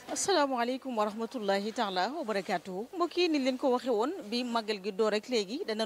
asalaamaaleykum wa rahmatullahi taala wa barakaatuhu mbokk yi ni leen ko waxe woon bi màggal gi door rek léegi dana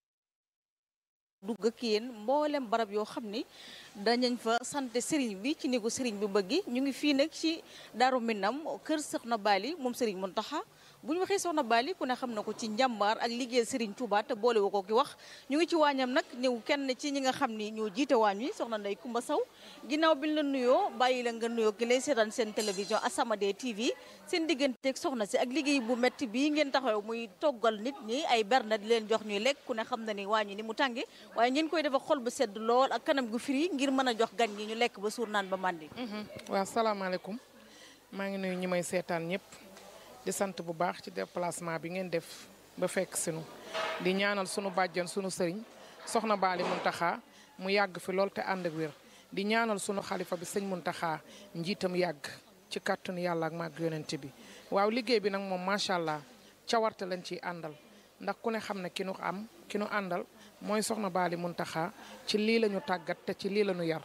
dugg ak yéen mboolem barab yoo xam ni dañañ fa sant sëriñ bi ci ni ko sëriñ bi bëggi ñu ngi fii nag ci Daaru Minam kër Soxna Bali moom sëriñ Muntaxa bu ñu waxee Soxna Bali ku ne xam na ko ci njàmbaar ak liggéeyal sëriñ Touba te boole woo ko ki wax ñu ngi ci waañam nag ñëw kenn ci ñi nga xam ni ñoo jiite waañ wi soxna Ndey Kumba Saw ginnaaw bi ñu la nuyoo bàyyi la nga nuyoo ki lay seetaan seen télévision As-Samadiyya TV seen digganteeg soxna si ak liggéey bu metti bii ngeen taxaw muy toggal nit ñi ay berne di leen jox ñuy lekk ku ne xam na ni waañ wi ni mu tànge waaye ngeen koy defa xol bu sedd lool ak kanam gu firi ngir mën a jox gan ñi ñu lekk ba suur naan ba màndi waaw salaamaaleykum maa ngi nuyu ñi may seetaan ñëpp di sant bu baax ci déplacement bi ngeen def ba fekk sinu di ñaanal sunu bàjjan sunu sëriñ soxna Baali Muntaxa mu yàgg fi lool te ànd ak wér di ñaanal sunu xalifa bi sëñ Muntaxa njiitam yàgg ci kàttanu yàlla ak màgg yonent bi waaw liggéey bi nag moom macha allah cawarte lañ ciy àndal ndax ku ne xam ne ki nu am ki nu àndal mooy soxna Baali Muntaxa ci lii la ñu tàggat te ci lii la ñu yar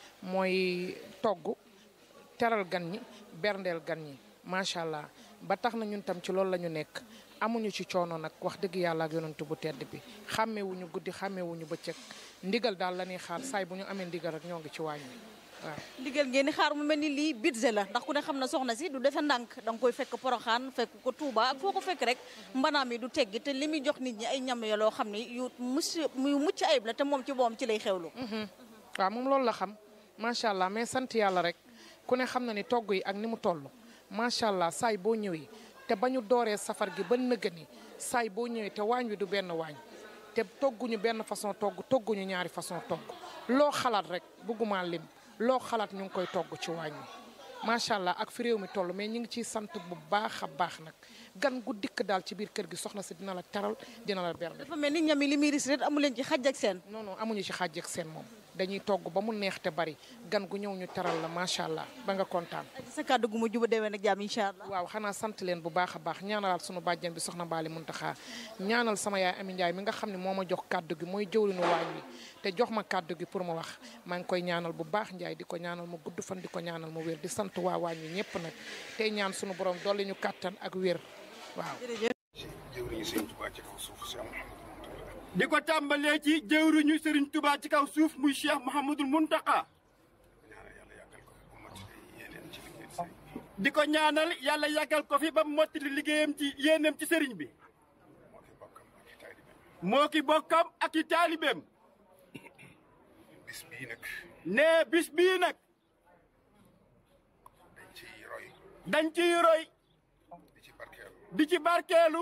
mooy togg teral gan ñi berndeel gan ñi macha allah ba tax na ñun tam ci loolu la ñu nekk amuñu ci coono nag wax dëgg yàlla ak yonent bu tedd bi xàmmewuñu guddi xàmmewuñu bëccëg ndigal daal la ñuy xaar saay bu ñu amee ndigal rek ñoo ngi ci waañ wi waaw. ndigal ngeen di xaar mu mel ni lii budget la ndax ku ne xam na soxna si du defe ndànk da nga koy fekk poroxaan fekk ko Touba ak foo ko fekk rek mbanaam yi du teggi te li muy jox nit ñi ay ñam yo loo xam ni yu mus yu mucc ayib la te moom ci boom ci lay xewlu waaw moom loolu la xam macha allah mais sant yàlla rek ku ne xam na ni togg yi ak ni mu toll macha allah saay boo ñëwee te ba ñu dooree safar gi ba nëgëni saay boo ñëwee te waañ wi du benn waañ te togguñu benn façon togg togguñu ñaari façon togg loo xalaat rek bëgguma lim loo xalaat ñu ngi koy togg ci waañ wi macha allah ak fi réew mi toll mais ñu ngi ciy sant bu baax a baax nag gan gu dikk daal ci biir kër gi soxna si dina la teral dina la bernde dafa mel ni ñam yi li muy ris ret amu leen ci xaj ak seen non non amuñu ci xàjj ak seen moom dañuy togg ba mu neex te bari gan gu ñëw ñu teral la macha allah ba nga kontaan. sa kàddu gu mu juba déwén ak jàmm incha allah waaw xanaa sant leen bu baax a baax ñaanalaat sunu bàjjen bi soxna Baali Muntaxa ñaanal sama yaay Ami Njaay mi nga xam ne moo ma jox kàddu gi mooy jëwriñu waañ wi te jox ma kàddu gi pour ma wax maa ngi koy ñaanal bu baax Njaay di ko ñaanal mu gudd fan di ko ñaanal mu wér di sant waa waañ wi ñëpp nag tey ñaan sunu borom dolli ñu kàttan ak wér waaw. jëwriñu sëriñ Tuubaa ci kaw suuf si Mouhamadou di ko tàmbalee ci jëwriñu Serigne Touba ci kaw suuf muy Cheikh Mouhamadul Muntaka ñaanal yàlla yàggal ko fi bu mottali yéeneen ci liggéey sëriñ bi di ko ñaanal yàlla yàggal ko fi ba mu mottali liggéeyam ci yéenam ci Serigne bi moo fi bokkam ak i taalibeem moo ki bokkam ak i taalibeem bis bii nag nee bis bii nag dañ ciy roy dañ ciy roy di ci barkeelu di ci barkeelu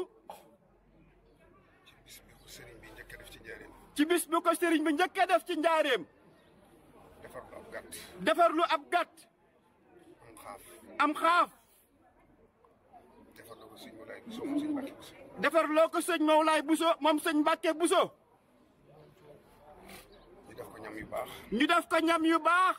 ci bis bi ko sëriñ bi njëkk a def ci njëriñ ci bis bu ko Serigne bi njëkk a def ci njaareem defar lu ab gàtt defarlu ab gàtt am xaaf am xaaf defar lu ko sëñ Moulay Bousso moom sëñ Mbàkke Bousso defarloo ko sëñ Mawlaay Bousso moom sëñ Mbàkke Bousso ñu def ko ñam yu baax ñu def ko ñam yu baax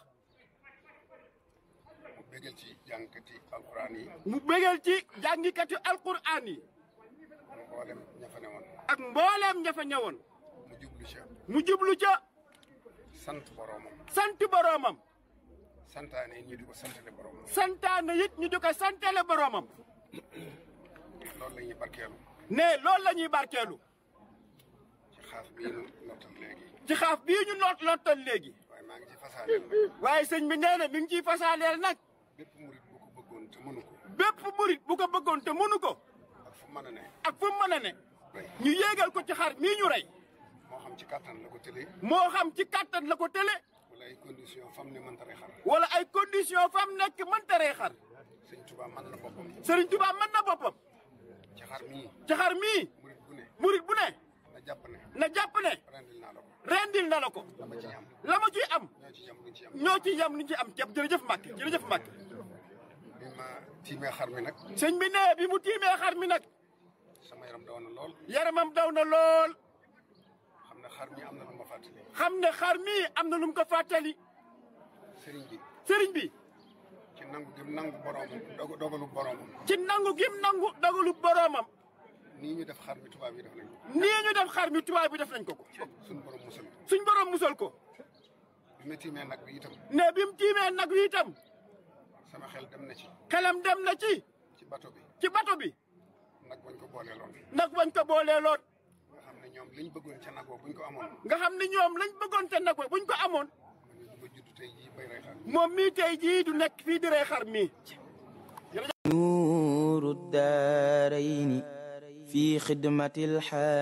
mu bégal ci jàngkati alxuraan yi mu bégal ci jàngikatu alquraan yi mboolem ña fa ne woon ak mbooleem ña fa ñëwoon mu jublu ca mu jublu ca sant boroomam sant boroomam santaane ñi di ko santale boroomam santaane it ñu di ko santale boroomam loolu la ñuy barkeelu ne loolu la ñuy barkeelu ci xaaf bii nu nottal léegi ci xaaf bii ñu noot lottal léegi waaye maa ngi ci fasaaneel nag waaye sëñ bi nee na mi ngi ciy fasaaneel nag bépp murit bu ko bëggoon te mënu ko bépp murit bu ko bëggoon te mënu ko ak fu mën a ne ak fu mu mën a ne rey ñu yéegal ko ci xar mii ñu rey moo xam ci kàttan la ko tëlee moo xam ci kàttan la ko tële wala ay condition fam ne mënta rey xar wala ay condition fam nekk mënta rey xar sëñ Tuubaa mën na boppam Sëriñ Tuubaa mën na boppam ci xar mii ci xar mii murit bu ne murit bu ne na jàpp ne na jàpp ne rendil naa la ko rendil na la ko la ma ci am la ma ciy am ñoo ci jam luñ ci am ñoo ci yam ni ci am ceeb jërëjëf Mbàkke jërëjëf Mbàkke bi ma tiimee xar mi nag sëñ bi nee bi mu tiimee xar mi nag sama yaram daw na lool yaramam daw na lool xam ne xar mi am na lu ma fàttali xam ne xar mii am na lu mu ko fàttali sëriñ bi sëriñ bi ci nangu gim nangu boroomam dogu dogalu boroomam ci nangu gim nangu dogalu boroomam nii ñu def xar mi tubaab yi def nañ ko nii ñu def xar mi tubaab bi def nañ ko ko suñu borom musal ko suñ borom musal ko bi ma tiimee nag bi itam ne bi mu tiimee nag wi itam sama xel xel dem na ci xelam dem na ci ci bato bi ci bato bi nag bañ ko booleeloon nag bañ ko booleeloon nga xam ne ñoom liñ bëggoon ca nag wa buñ ko amoon nga xam ni ñoom lañ bëggoon te nag ba buñ ko amoon man du ma judd tey jii bay rey xar moom mii tey jii du nekk fii di rey xar mii نور الدارين في خدمة الحامل